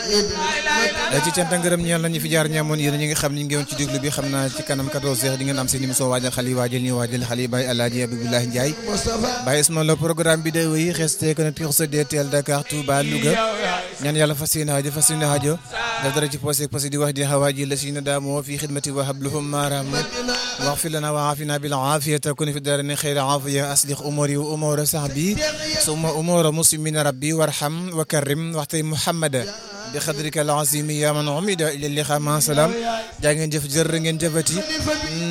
ci cant ak ngërëm ñeel nañu fi jaar ñaamoon yéen ñi nga xam ni ngi woon ci déglu bi xam naa ci kanam 14 heures di ngeen am seen émission waajal xale yi waajal ñu waajal xale yi Baye Alaaji Abdoulaye Ndiaye Baye Ismaël programme bi day wéy resté connecté sur DTL Dakar Touba Louga ñaan yàlla fas yéene aajo fas yéene aajo daf dara ci posé posé di wax di xawaaji la si na daamoo fi xidmati wa habluhum maaram واغفر لنا وعافنا بالعافية كن في الدارين خير عافية أصلح أموري وأمور صحبي ثم أمور مسلمين ربي وارحم وكرم واحتي محمد بخدرك العظيم يا من عمد إلى اللقاء مع سلام جا ngeen jëf jërë ngeen jëfati